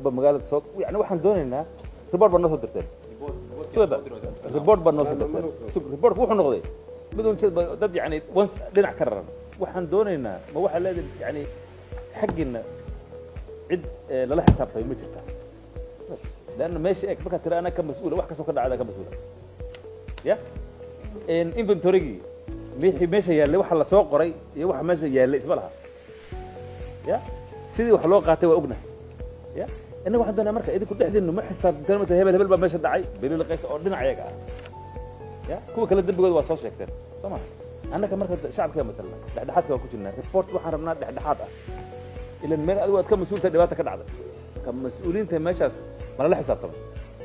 walba magaalada soo yani waxaan doonaynaa report baa noo soo dirteen sugada report baa noo soo dirteen Sug- reportku wuxuu noqday mid un jid ba- dad yani once dhinac ka raran waxaan doonaynaa ma waxaa leedahay yani xaggiina cid eh, lala xisaabtamay ma jirta leanna meesha eeg markaad tira anaa ka mas-uula wax kastoo ka dhacda ka mas-uula ya inventorygii wixii meesha yaallay waxa lasoo qoray iyo waxa meesha yaallay isma laha ya sidii wax loo qaatay waa ognahay ya innaga waxaan doonaa marka idinku dhexdiinu ma xisaabtan mata hebel hebel baa meesha dhacay beliil qaysa oo dhinac ayaga ah ya kuwa kale dembigooda waa soo sheegteen soo ma annaga marka shacabka matalna dhexdhexaadka waan ku jirnaa report waxaan rabnaa dhexdhexaad ah ilan meel adigu aad ka mas-uulta dhibaata ka dhacday marka mas-uuliyiinta meeshaas ma lala xisaabtamay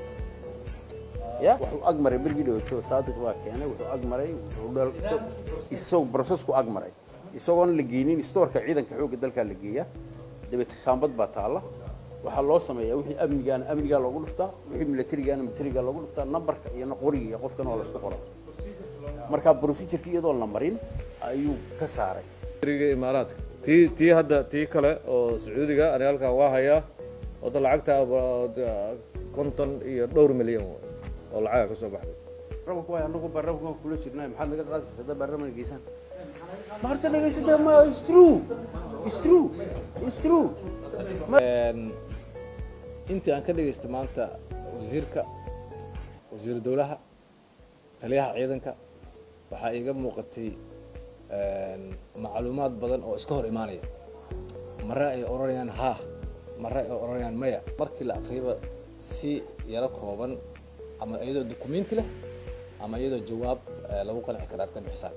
ya wuxuu ag maray bergii dhawaato saadiq baa keenay wuxuu ag maray wuxuu dhal- isag- isagoo processku ag maray isagoon la geynin stoorka ciidanka xoogga dalkaa la geeya dabeete shaambad baa taalla waxaa loo sameeyaa wixii amnigaana amnigaa loogu dhuftaa wixii militarigaana militarigaa loogu dhuftaa nambarka iyo qoriga iyo qofkan oo laisku qora marka procedureka iyadoon la marin ayuu ka saaray riga imaaraadka tii tii hadda tii kale oo sacuudiga aniga halkan waa hayaa wada lacagta about konton iyo dhowr milyan waay oo lacaga ka soo baxday rabanka waay anagu baarlamanka kula jirnaa maxaad naga qaadi kartaa haddaa baarlamanka geysaan ma horta nageysata ma is true is true is true intii aan ka dhagaystay maanta wasiirka wasiiru dowlaha taliyaha ciidanka waxaa iiga muuqatay macluumaad badan oo iska hor imaanaya mare ay odhanayaan haa mare ay odhanayaan maya markii la aqriyaba si yaro kooban ama iyadoo dukumenti leh ama iyadoo jawaab eh, lagu qanci kara aad ka bixisaan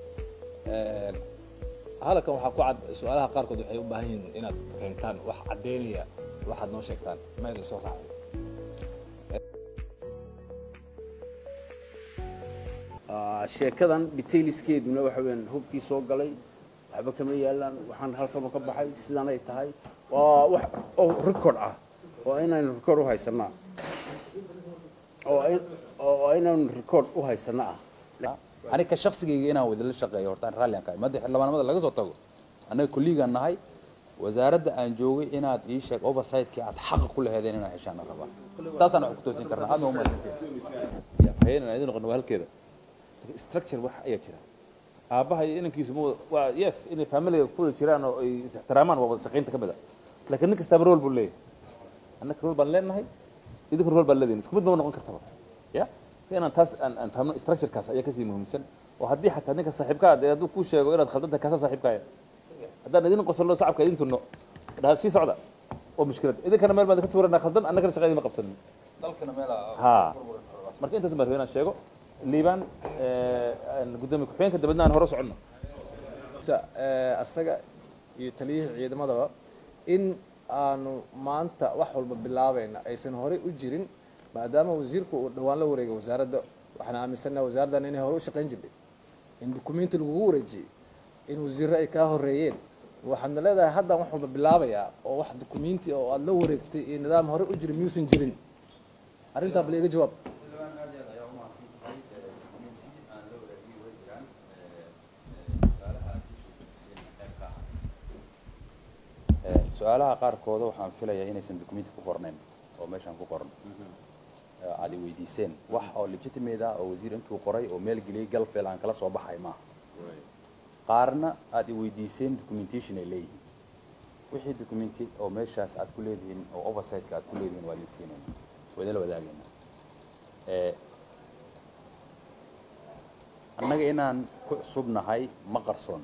halkan waxaa ku cad su-aalaha qaarkood waxay u baahan yihiin inaad keentaan wax caddeynaya waxaad noo sheegtaan ma idin soo raacay Ah, sheekadan detailskeeduna waxa weeyaan hubkii soo galay waxba kama yaalaan waxaan halkaba ka baxay sidan ay tahay waa wax oo record ah oo inaynu record u haysanaa oo in- oo inaynu record u haysana ah aniga shaqsigayga inaan wadala shaqeeyo horta aan raalli aan kahay madda xildhibaanimada laga soo tago annaga kolligaan nahay wasaaradda aan joogay inaad ii sheeg oversightkii aad xaqa ku laheedeen inaan heshaan aan rabaa taasaan wax ku toosin karnaa aadna umaadsanteen hayana idin noqono waa halkeeda structure wax ayaa jira aabbaha iyo inankiisu ma wada waa yes inay familiga ku wada jiraan oo ay is ixtiraamaan waa wada shaqaynta ka mid a laakiin nin kastaaba role buu leeyahay annaka role baan leenahay idinku role baan leedihin isku mid ma noqon kartaba ya inaan taas aan aan fahmno structurekaas ayaa kasii muhiimsan oo haddii xataa ninka saaxiibkaa dee hadduu kuu sheego inaad khaldan tahay kaasaa saaxiibkaaya haddaan idin qosolno shacabka idin tunno dhaha sii socda oo mushkilad idinkana meel baan ka tuuranaa khaldan annagana shaqa idin ma qabsanin ha marka intaas baan rabay inaan sheego liibaan gudoomiye ku-xigeenka dabadna aan hore soconno sa- eh, asaga iyo taliyihii ciidamadaba in aanu maanta wax walba bilaabayna aysan horey u jirin maadaama wasiirku uu dhowaan la wareegay wasaaradda waxaan aaminsanaha wasaaraddan inay hore u shaqayn jirtay in dukumenti lagugu wareejiyey in wasiirro ay kaa horeeyeen waxaadna leedahay haddaan wax walba bilaabayaa oo wax dukumenti oo aada la wareegtay iyo nidaam hore u jirin miyuusan jirin arrintaa bal iga jawaab su-aalaha qaarkooda waxaan filayaa inaysan documenti ku qornayn oo meeshaan ku qoran Eh, aad i weydiiseen wax oo legitimate ah oo wasiir intuu qoray oo meel geliyay galfeel aan kala soo baxay maaha qaarna aad i weydiiseen documentation ay leeyihiin wixii documenti oo meeshaas aad ku leedihiin oo oversightka aad ku leedihiin waa idinsiinayna waa idinla wadaagayna Eh, annaga inaan ku cusubnahay ma qarsoon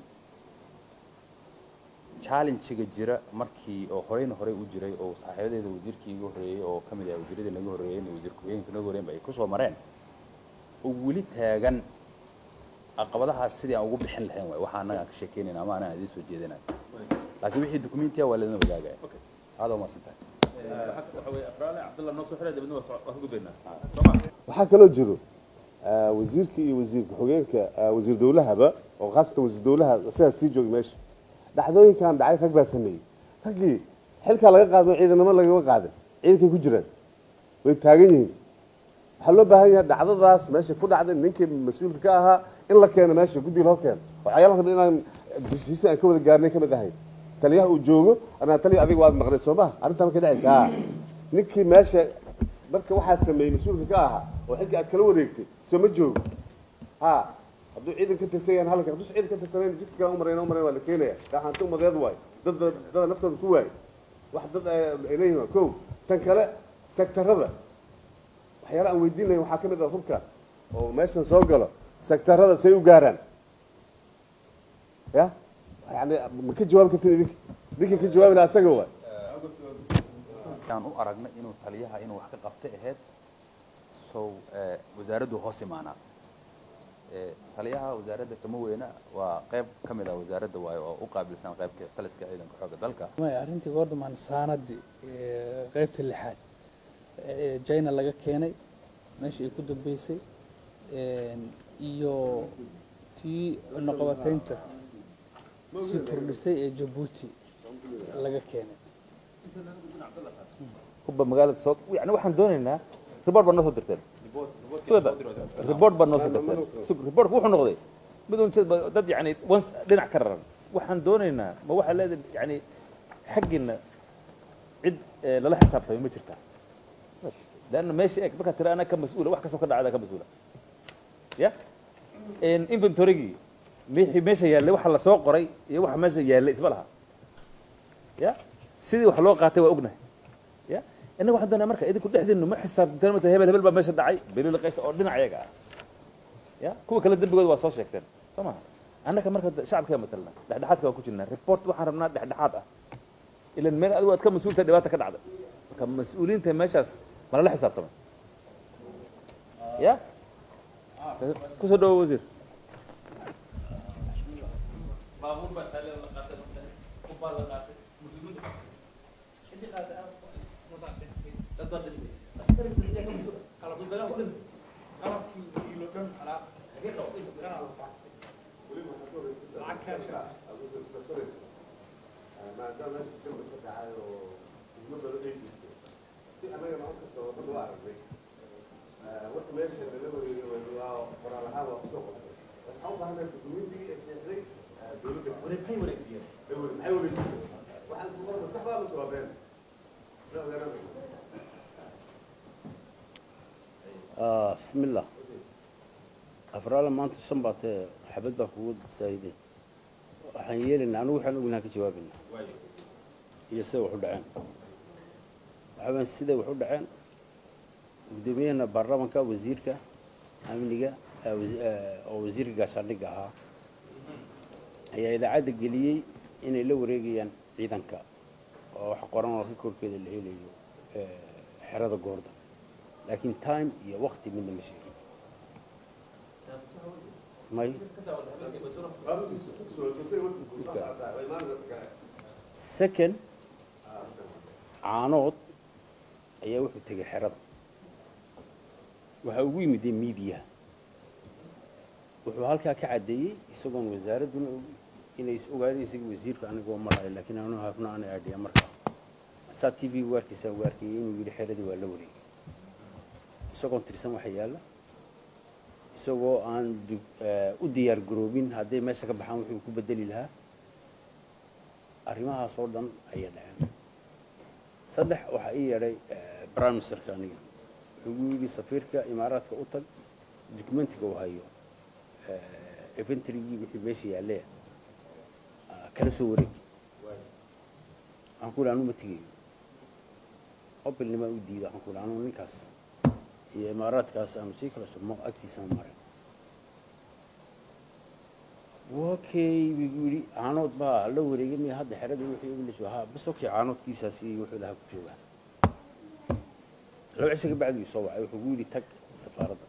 challenge-ga jira markii oo horeyna horey u jiray oo saaxiibadeeda wasiirkii iga horreeyey oo ka mid ah wasiiradii naga horreeyeen iyo wasiir ku-xigeenka naga horreeyen ba ay kusoo mareen oo weli taagan caqabadahaas sidii aan ugu bixin lahayn waay waxa annaga aan ka sheekeynayna ama anaan idiin soo jeedinayo laakiin wixii documentiya waa laydin wadaagaya aada umaasan tahay waxa weye afraale cabdallah noo soo xidhay dabadna waa ka gudbaynaa waxaa kaloo jiro ah, wasiirka iyo wasiir ku-xigeenka ah, wasiir dowlahaba oo khaasatan wasiir dowlaha sidaas sii jooga meesha dhacdooyinkan dhacay rag baa sameeyey raggii xilkaa laga qaadmo ciidanimo lagama qaadin ciidankay ku jiraan way taagan yihiin waxaa loo baahan yahay dhacdadaas meesha ku dhacday ninkii mas-uulka ka ahaa in la keeno meesha guddiga loo keeno waxyaalaha dhan inaan desiisi aan ka wada gaarnay kamid ahay taliyaha uu joogo anaa taliya adiga waad maqnay soo maha arrintaa markay dhacaysa ha ninkii meesha marka waxaa sameeyey mas-uulka ka ahaa oo xilka aad kala wareegtay soo ma joogo ha hadduu ciidan ka tirsan yahan halkan hadduu ciidan ka tirsanayn jidka kale umarayn umarayn waa la keenaya gaxaanti umadeed waayo dad dada naftooda ku waayo wax dad ay leeyihin waa kow tan kale sektarada waxyaala aan weydiinaya waxaa ka mid ah hubka oo meeshan soo galo sektarada say u gaaraan ya yani ma ka jawaabi kartin idinka idinka ka jawaabina asaga waay aan u aragnay inuu taliyaha inuu wax ka qabtay ahayd sow eh, wasaaraddu hoos imaanaa Eh, taliyaha wasaaradda kama weyna waa qayb ka mid ah wasaaradda waayo oo u qaabilsan qaybka taliska ciidanka xoogga dalka maya arrintii goordamaan saanadii ee, qaybta lixaad ee china laga keenay meeshii ay ku dambeysay een, iyo tii cunaqabataynta si kordhisay ee jabuuti laga keenay hubba magaalada soo yani waxaan doonaynaa report baa noo soo dirteen sugada report baa noo soo dirteen Sug- reportku wuxuu noqday mid un jid- dad yani once dhinac ka raran waxaan doonaynaa ma waxaa leedahay yani xaggiina cid eh, lala xisaabtamay ma jirtaa leanna meesha eeg markaa tira anaa ka mas-uula wax kastoo ka dhacda ka mas-uula ya inventorygii mixii meesha yaallay waxa lasoo qoray iyo waxa meesha yaallay isma laha ya sidii wax loo qaatay waa ognahay ya innaga waxaan doonaa marka idinku dhexdiinu ma xisaabtanteen mata hebel hebel baa meesha dhacay beliil qaysa oo dhinac iyaga ah ya kuwa kale dembigooda waa soo sheegteen soo maha annaka marka shacabka matalna dhexdhexaadka waan ku jirnaa report waxaan rabnaa dhexdhexaad ah ilan meel adigu aad ka mas-uulta dhibaata ka dhacda marka mas-uuliyiinta meeshaas ma lala xisaabtamay ya kusoo dhawo wasiir maadaama meesha filma ka dhacay oo fidmo badan ay jirto si annagana u kasta wadada waa aragnay wax meesha lala wareegay waa qoraal ahaan waa kusoo qortay waxaan u baahnaa dukumentigii ay seexday dowladda maxay wareejiyeen maxay wareejiyeen waxaan ku qorna sax baa mase waa been la ogaanaa آه بسم الله أفرال ما أنت سنبات حبد بكود سيدي waxaan yeelaynaa anigu waxaan ognaa ka jawaabina iyo sida wax u dhaceen waxaabaan siday wax u dhaceen gudoomiyahana baarlamaanka wasiirka amniga eh, wasi- eh, oo wasiirka gaashaandhigga ahaa ayaa idaacadda geliyey inay la wareegayaan ciidanka oo wax qoran oo rikoorkeeda la helayo eh, xerada goorda laakiin time iyo waqti midna ma sheegin may second caanood ayaa wuxuu tegay xerada waxaa ugu yimidee miidiyaha wuxuu halkaa ka caddeeyey isagoon wasaaradduna og inay is ogaadeen isaga wasiirka anigoo malayo laakiin anu hafna ana aadhiya markaa saa t v waarkiisaan u arkayay inuu yidhi xeradii waa la wareegay isagoon tirsan waxa yaalla isagoo aan du- eh, u diyaar garoobin hadday meesha ka baxaan wuxuu ku bedeli lahaa arrimahaas oo dhan ayaa dhaceen saddex waxaa ii yeedhay eh, prime ministerka aniga wuxuu igu yidhi safiirka imaaraadka u tag documentiga uu hayo eh, inventarygii wixii meesha yaallee ah, kala soo wareeg waxaan ku yidhi anu ma tegayo obilnimaa u diida waxaan ku yidhi anu ninkaas iyo imaaraadkaas aanu sii kala sugmo agtiisaan maray wakay buu yidhi caanood baa la wareegay miya hadda xeradii wixii english ahaa bas okay caanoodkiisaas iyo wuxuu lahaa ku joogaa laba cisho ka bacdi soo wacay wuxuu gu yidhi tag safaaradda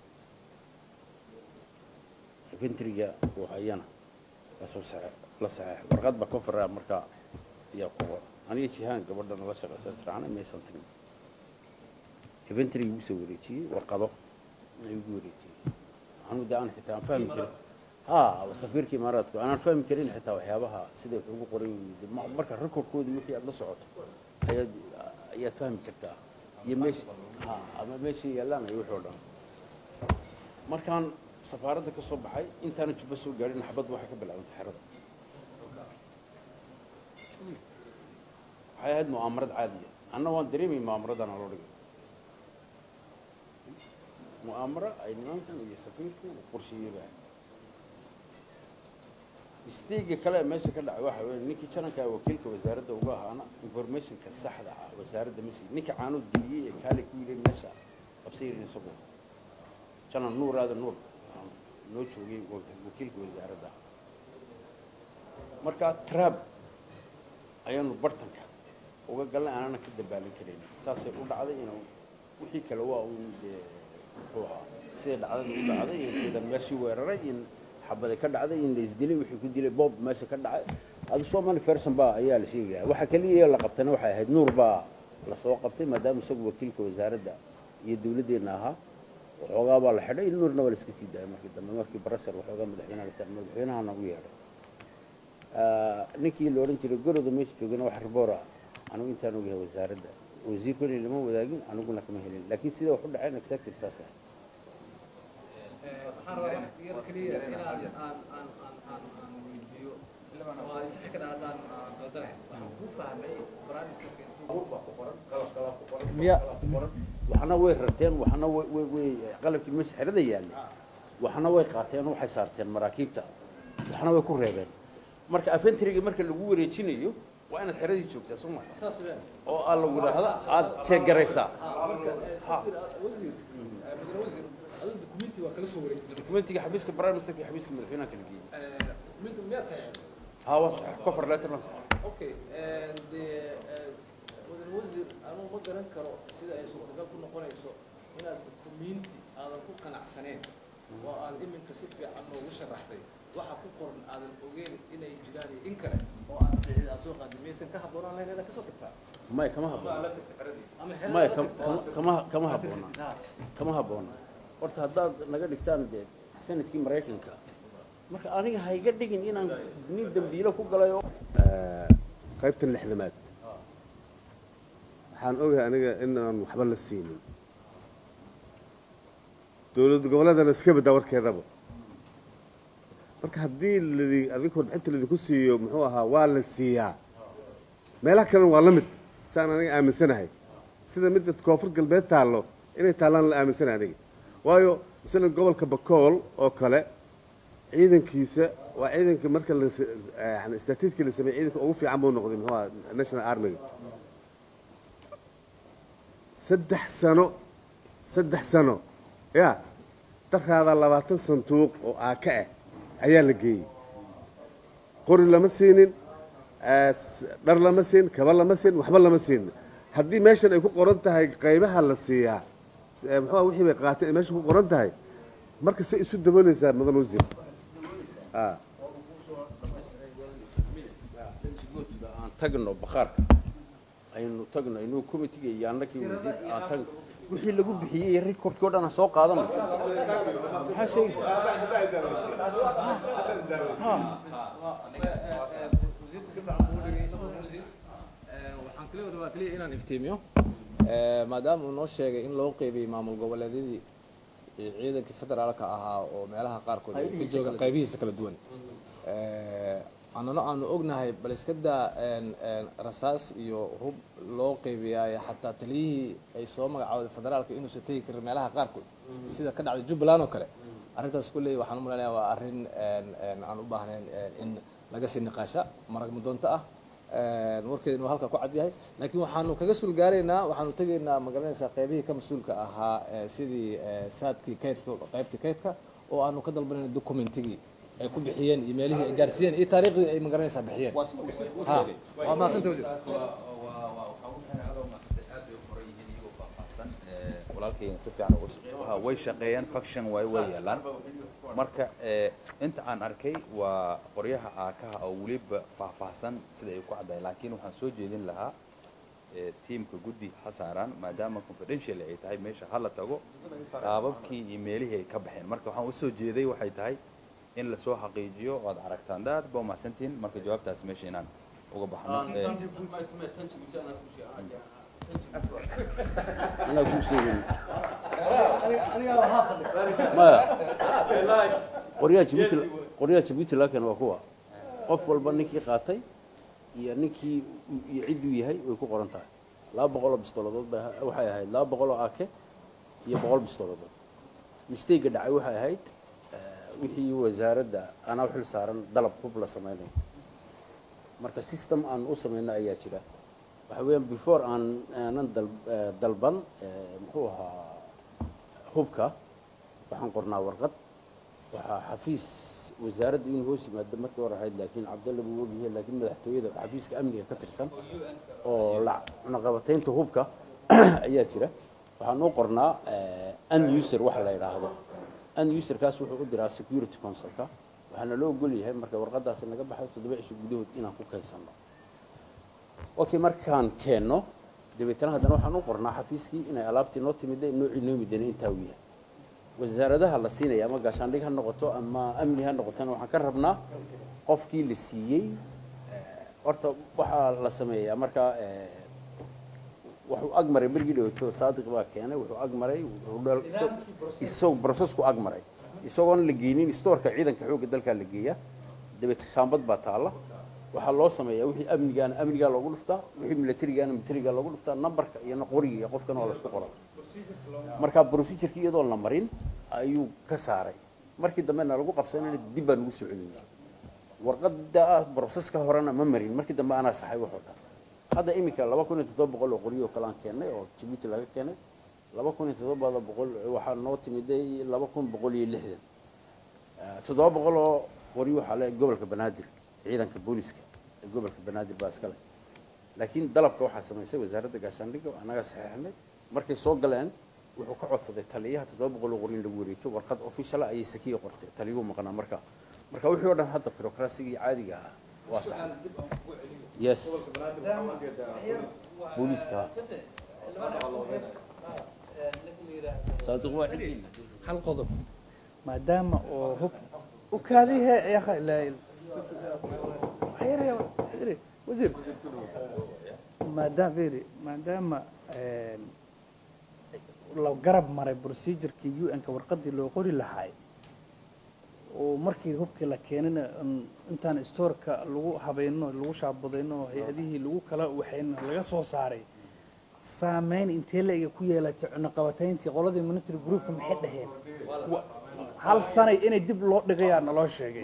inventoryga uu hayana lasoo saxe la saxeex warqad baa kofara markaa ayaa ku qoran aniga jihaan gabadhana la shaqaysa israacnay maysan tagin inventoryga usoo wareejiyey warqado ayuu ugu wareejiyey anu de aan xitaa aan fahmi karin ha safiirka imaaraadku aanan fahmi karin xitaa waxyaabaha sida wax ugu qoran yihiin. Ma- marka recordkoodii wixii aad la socoto ayaad ayaad fahmi kartaa iyo meesha ha ama meeshii yaallaan iyo wixii oo dhan markaan safaaradda ka soo baxay intaana jubba soo gaadhin xabad waxay ka bilaabantay xerada waxay ahayd mu'aamarad caadiya anna waan dareemay mu'aamaradana loo dhigay mu'aamaro ay nimankan iyo safiirku uu qorsheeyey baa misteyga kale ee meesha ka dhacay waxa weeye ninkii jananka wakiilka wasaaradda uga ahaana informationka saxda ah wasaaradda masi ninka caanood geliyey ee kaale ku yidhi meesha qabsayirin isagu janan nuur aadan nuur aan noo joogay wakiilka wasaaradda marka trab ayaanu bartanka uga galnay aanana ka dabaalin karayn saasay u dhacday inuu wixii kale waa uun dee muxuu ahaa siday dhacdada u dhacday in ciidan meeshii weeraray in xabada ka dhacday in la isdilay wixii ku dilay bob meesha ka dhacay adu somali ferson baa ayaa la sheegaya waxa kaliya la qabtana waxay ahayd nuur baa lasoo qabtay maadaama isagu wakiilka wasaaradda iyo dawladdeenna ahaa waxoogaa baa la xidhay nuurna waa la iska sii daayay markii dambe markii barasar waxoogaa madaxweynaha la saaray madaxweynahana u yeedhay ninkii la odhan jiray goroda meesha joogana wax riboora anigu intaan ogyahay wasaaradda wasiirkuna lama wadaagin aniguna kama helin laakiin sida wax u dhaceen exactly saas ah waxaan rabaa wax yar keliya inaan aan aan aan aan aan weydiiyo waa isxi kada haddaan aan doodanahay waxaan ku fahmay barnaamijka miya waxna way rarteen waxna way way way qalabkii meesha xerada yaallay waxna way qaateen waxay saarteen maraakiibta waxna way ku reebeen marka afentriga marka lagu wareejinayo waa inaad xeradii joogtaa soo maa saas weeyaan oo aa lagu yidhaahda aad jeegaraysaa marka safir wasiir mudane wasiir adigu dukumenti waa kala soo wareegtay dokumentiga xabiiska prime ministerka iyo xabiiska madaxweynaha kala geeyey dukumenti miyaad saxeexday haa waa sax cover letter waa sax okay dee mudane wasiir anugu ma garan karo sida ay suurtagal ku noqonayso inaad dukumenti aadan ku qanacsaneen oo aad iminka si fiican noogu sharaxday waxa ku qoran aadan ogeyn inay jiraan iyo in kale oo aad saxiid aad soo qaadi maysan ka habboonaan lahayn inaad kasoo tagtaa maya kama habboona la tagta xeradii ama xerada maya la kam- tagtaa. kama- kama kama habboona kama habboona horta haddaad naga dhigtaan dee sanadkii maraykanka marka aniga ha iga dhigin inaan nin dambiilo ku galay oo qaybtan lixdamaad waxaan ogahay aniga inaan waxba la siinin dowlad goboleedana iska baddaa warkeedaba marka haddii ladi adinku warbixinta ladinku siiyo muxuu ahaa waa la siiyaa meelaha kalena waa la mid saan aniga aaminsanahay sida midda koonfur galbeed taallo inay taallaan la aaminsanahay aniga waayo masalan gobolka bakool oo kale ciidankiisa waa ciidanka marka la yani statiidkii la sameeyey ciidanka ugu fiican buu noqday muxuu ahaa national armiga saddex sano saddex sano ya darkaada labaatan sanduuq oo aaka ah ayaa la geeyey qori lama siinin s- dhar lama siin kaba lama siin waxba lama siinin haddii meeshan ay ku qoran tahay qaybaha la siiyaa s- ee muxuu ahaa wixii bay qaateen ay meesha ku qoran tahay marka say isu dabooleysaa mudan wasiir ah aan tagno bakhaarka aynu tagno inuu committeega iyo annakii wasiir aan tagno wixii lagu bixiyey recordkii oo dhan aan soo qaadano maxaa sheegaysaa wasiirka si fiican buu u dhigay wasiir waxaan kaliya rabaa kaliya inaan iftiimiyo maadaama uu noo sheegay in loo qeybiyey maamul goboleedyadii iyo ciidankii federaalka ahaa oo meelaha qaarkood ay ka joogaan qaybihiisa kala duwan annana aanu ognahay bal iska daa rasaas iyo hub loo qeybiyaayo xataa taliyihii ay soo magacawday federaalka inuusan tegi karin meelaha qaarkood sida ka dhacday jubbaland oo kale arrintaas kulley waxaan u malaynayaa waa arrin aan u baahnayn in laga sii niqaasha marag mudoonto ah warkeeda inuu halka ku cad yahay laakiin waxaanu kaga suul gaaraynaa waxaanu tegaynaa magaranaysaa qaybihii ka mas-uulka ahaa eh, sidii eh, saadkii kaydka qaybtii kaydka oo aanu ka dalbanayna documentigii ay ku bixiyeen iyo meelihii ay gaarsiiyeen iyo taariikhdii ay magaranaysaa bixiyeen Ha, waa mahadsanta wasiir walaalkayna si fiican uga shaqeey waxa way shaqeeyaan faction waay way yeelaan marka eh, inta aan arkay waa qoryaha aakaha oo weliba faahfaahsan sida ay ku caddahay laakiin waxaan soo jeedin lahaa eh, tiimka guddi ha saaraan maadaama confidential ay tahay meesha hala tago qaababkii iyo meelihii ay ka baxeen marka waxaan usoo jeeday waxay tahay in lasoo xaqiijiyo oo aad aragtaan daad ba umahsantihiin marka jawaabtaas meesha inaan uga baxno Eh, anaa kuu sheegay maya qoryaha jibuuti qoryaha jibuuti laakiin waa kuwa qof walba ninkii qaatay iyo ninkii iyo cidduu yahay way ku qoran tahay laba boqol oo bistooladood bay aha- waxay ahayd laba boqol oo ake iyo boqol bistooladood mistayga dhacay waxay ahayd eh, wixii wasaaradda anaa xil saaran dalab hub la samaynayo marka system aan u samayno ayaa jira waxa weeyaan before aan aanan dal- eh, dalban eh, muxuu ahaa hubka waxaan qornaa warqad waxaa xafiis wasaaradda inuu hoos yimaado markii hore ahayd laakiin cabdalle buu ogyahay laakiin madaxtooyada xafiiska amniga ka tirsan oo la cunaqabataynta hubka ayaa jira waxaan u qornaa un user waxa la yidhaahdo un userkaas wuxuu u diraa security councilka waxaana loo ogol yahay marka warqadaasi naga baxay toddoba cisho gudahood inaan ku keensanno okay markaan keenno dabeetana haddana waxaan u qornaa xafiiskii inay alaabtii noo timida noocii noo midana intaa uu yahay wasaaradaha la siinaya ama gaashaandhig ha noqoto ama amni ha noqotona waxaan ka rabnaa qofkii la siiyey eh, horta waxaa la sameeyaa markaa eh, wuxuu ag maray bergii dhaweyto saadiq baa keenay wuxuu ag maray wuxuu dhal- isag- isagoo processku ag maray isagoon la geynin stoorka ciidanka xoogga dalkaa la geeya dabeet shaambad baa taalla waxaa loo sameeyaa wixii amnigaana amnigaa loogu dhuftaa wixii militarigaana militarigaa loogu dhuftaa nambarka iyo qoriga iyo qofkana waa laisku qoraa markaa procedureki iyadoon la marin ayuu ka saaray markii dambena lagu qabsanayna dib baan ugu soo celinay warqada broseska horena ma marin markii dambe anaa saxay waxoo dhan hadda iminka laba kun iyo toddoba boqol oo qoryo oo kale aan keennay oo jibuuti laga keenay laba kun iyo toddobada boqol waxaa noo timiday laba kun boqol iyo lixdan Eh, toddoba boqol oo qoryo waxaa le gobolka banaadir ciidanka booliska ee gobolka banaadir baa iskale laakiin dalabka waxaa samaysay wasaaradda gaashaandhigga oo annaga saxeexnay markay soo galeen wuxuu ka codsaday taliyaha toddoba boqol oo qori in lagu wareejo warqad official ayay sakiya qortay taliyuhu maqnaa marka marka wixii oo dhan hadda bureaucrasigii caadiga ahaa waa sax yes booliska saadiq waa ciddiina hal qodob maadaama oo hub u kaadihe ya akhi, la- waxyar- waxyar- wasiir maadaama fiiri maadaama een, la garab maray procedurkii un-ka warqadii loo qori lahaay oo markii hubkii la keenina un- intaan stoorka lagu habayno lagu shaabadayno hay-adihii lagu kala waxayna laga soo saaray saameyn intee la ega ku yeelatay cunaqabatayntii qoladii monitory groupka maxay dhaheen Wa- hal sanay inay dib loo dhigayaa naloo sheegay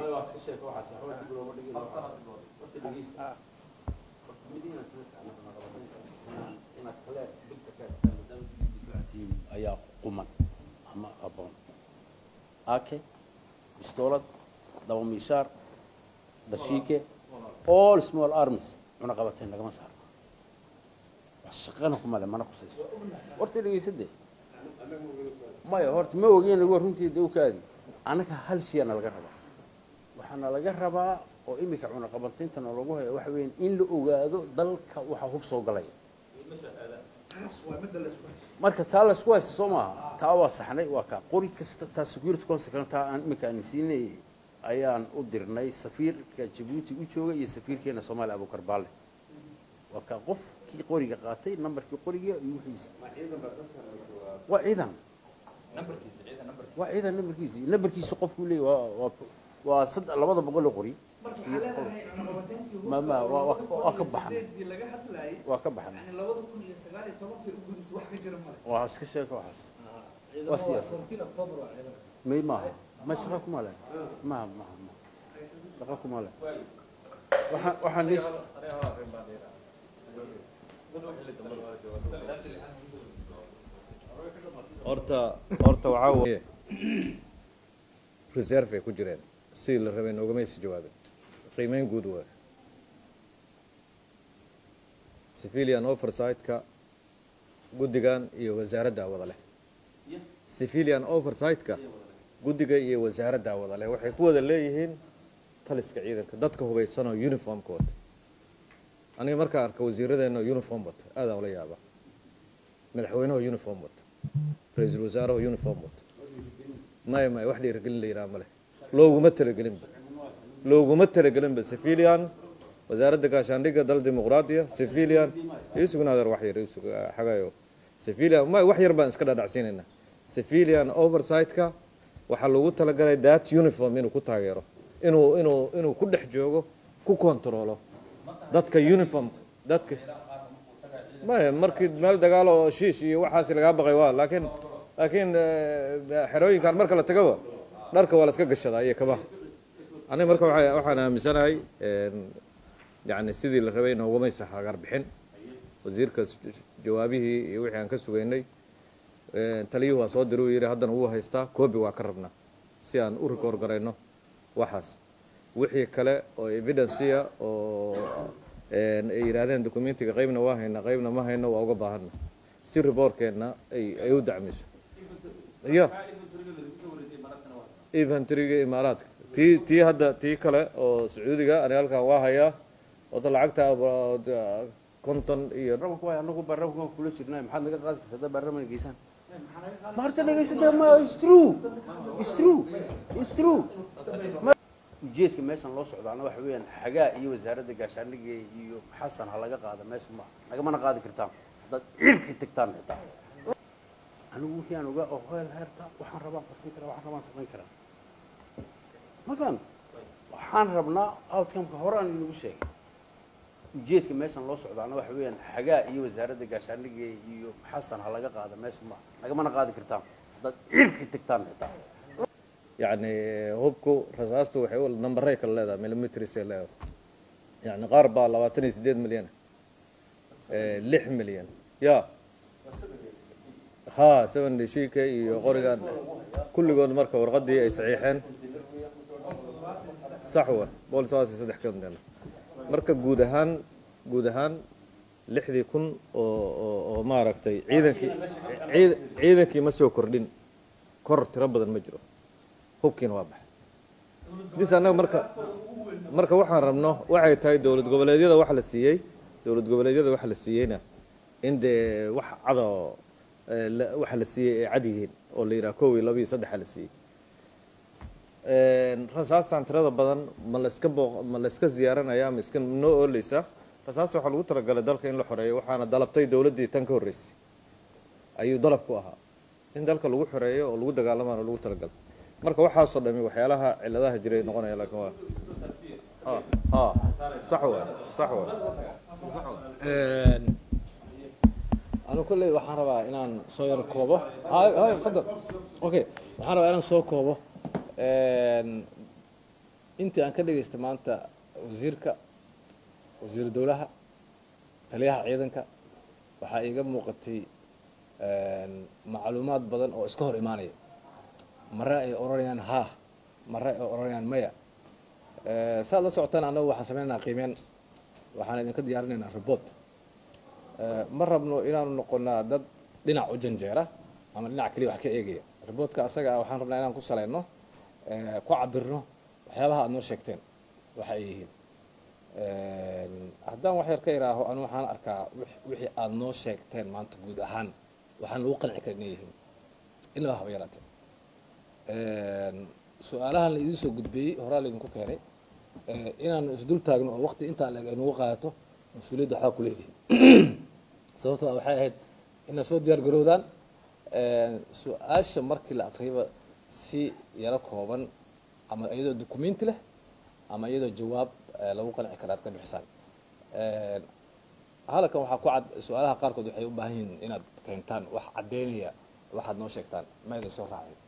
ayaa quman ama aboon ake bistoolad daba miishaar dashiike all small arms cunaqabateen lagama saaro wax shaqana kuma le mana kusayso horta dhegeysade maya horta ma ogeen waa runtii de ukaadi annaga hal shayana laga rabaa waxaana laga rabaa oo imika cunaqabatayntana lagu haya waxa weeyaan in la ogaado dalka waxaa hub soo galaya marka taa laysku haysta soo maaha taa waa saxnay waa kaa qori kasta taa security councilkana taa aan imika aan siinay ayaan u dirnay safiirka jabuuti u jooga iyo safiirkeena soomaaliya abukar baale waa kaa qofkii qoriga qaatay nambarkii qoriga iyo wixiisa waa ciidan waa ciidan nambarkiisi nambarkiisa qofku leeyahy waa waa waa sad labada boqol oo qori ma ma waa waa- waa ka baxan waa ka baxan waa iska sheeka waxaas waa siyaasad may maaha ma shaqa kuma leh ma ma ma shaqa kuma leh waxaan waxaan lis horta horta waxaa weeye reserve ay ku jireen sidii la rabay noogamaysi jawaabin qiimeyn guud waa civilian oversight-ka guddigan iyo wasaaradda wada leh civilian oversight-ka guddiga iyo wasaaradda wada leh waxay ku wada leeyihiin taliska ciidanka dadka hubaysanoo uniformka wata aniga markaan arka wasiiradeenna uniform wata aadaan ula yaaba madaxweynaha uniform wata ra-iisul wasaaraha uniform wata maya maya wax dhiirigelin la yidhaha male looguma talagelinba looguma talagelinba civilian wasaaradda gaashaandhigga dal dimuqraadiya civilian isugnaadar wax yar isug xagayo civilian ma wax yar baan iska dhadhacsiinaynaa civilian oversight-ka waxaa loogu talagalay that uniform inuu ku taageero inuu inuu inuu ku dhex joogo ku controlo dadka uniform dadka maya markii meel dagaal oo shiish iyo waxaasi lagaa baqay waa laakiin laakiin eh, xerooyinkan marka la tagaba dharka waa la iska gashadaa iyo kabaha aniga marka waxa- waxaan aaminsanahay een, yacni sidii la rabay noogumaysa hagar bixin wasiirka s- jawaabihii iyo wixii aan ka sugaynay een, taliyuhu waa soo diray uu yidhi haddana wuu haystaa koobi waa ka rabnaa si aan u rikoor garayno waxaas wixii kale oo evidencia oo een, ay yidhaahdeen documentiga qaybna waa haynaa qaybna ma hayno waa uga baahana si riboorkeenna ay ay u dacmiso iyo inventoryga imaaraadka tii tii hadda tii kale oo sacuudiga aniga halkan waa hayaa wata lacagta about, uh, konton iyo baarlamaanka waay anagu baarlamaanka waan kula jirnaa maxaad naga qaadi kartaa haddaa baarlamaanka geysaan ma horta dhegaysata ma is true is true is true Ma- ujeedka meeshan loo socdaana waxa weeyaan xagaa iyo wasaaradda gaashaandhigga iyo xasan ha laga qaada meesha ma nagamana qaadi kartaan haddaad cirki tagtaan xitaa anigu wixii aan ogaa oo heel heerta waxaan rabaan qarsan karaa waxaan rabaan samayn karaa ma fahamta waxaan rabnaa outcomeka hore aan inagu sheegay ujeedka meeshan loo socdaana waxa weeyaan xagaa iyo wasaaradda gaashaandhigga iyo xasan ha laga qaada meesha ma nagamana qaadi kartaan haddaad cirki tagtaan xitaa yacni hubku rasaastu waxay u nambaray kala leedahay millimeters ay leedahay yacni qaar baa labaatan iyo siddeed milyan eh, lix milyan ya ha seven shika iyo qorigan kulligood marka warqadii ay saxiixeen sax wa boqol iyo toban iyo saddex ka milyan marka guud ahaan guud ahaan lixdii kun oo oo oo maaragtay ciidankii ciid- ciidankii ma soo kordhin kor tiro badan ma jiro hubkiina waa baxay dis annaga marka marka waxaan rabno waxay tahay dowlad goboleedyada waxa la siiyey dowlad goboleedyada waxa la siiyeyna in dee wax cadoo eh, la- waxa la siiyey ay cad yihiin oo la yidhaha kow iyo laba iyo saddexa la siiyey rasaastan tirada badan ma la iska booq ma la iska ziyaaranaya ma iska noo ooleysa rasaasta waxaa lagu talagalay dalka in la xoreeyo waxaana dalabtay dowladdii tan ka horreysay ayuu dalab ku ahaa in dalka lagu xoreeyo oo lagu dagaalamaana lagu talagalay marka waxaasoo dhami waxyaalaha ciladaha jiray noqonaya laakiin waa ha ha sax waa sax waa anu kolley waxaan rabaa inaan soo yar koobo hay hay fadal okay waxaan rabaa inaan soo koobo intii aan ka dhagaystay maanta wasiirka wasiir dowlaha taliyaha ciidanka waxaa iiga muuqatay macluumaad badan oo iska hor imaanaya mare ay oranayaan ha mare ay oranayaan maya saad la socotaan annagu waxaan sameynaynaa qiimeen waxaan idinka diyaarinaynaa report ma rabno inaanu noqonaa dad dhinac u janjeera ama dhinac keliya wax ka eegaya reportka asaga ah waxaan rabnaa inaan ku saleyno ku cabirno waxyaabaha aad noo sheegteen waxa ay yihiin haddaan wax yar ka iraaho anu waxaan arkaa wixii aad noo sheegteen maanta guud ahaan waxaan lagu qanci karin inay yihiin ilaa haba yaraatee su-aalahan la idiin soo gudbiyey horaa laydinku keenay inaanu isdul taagno oo waqti intaa leeg ay nagu qaadato mas-uuliyadda waxaa ku leedihin sababtoo waxay ahayd inaad soo diyaar garowdaan su-aasha markii la aqriyaba si yaro kooban ama iyadoo documenti leh ama iyadoo jawaab lagu qanci kara aad ka bixisaan halkan waxaa ku cad su-aalaha qaarkood waxay u baahan yihiin inaad keentaan wax caddeynaya waxaad noo sheegtaan ma idin soo raacay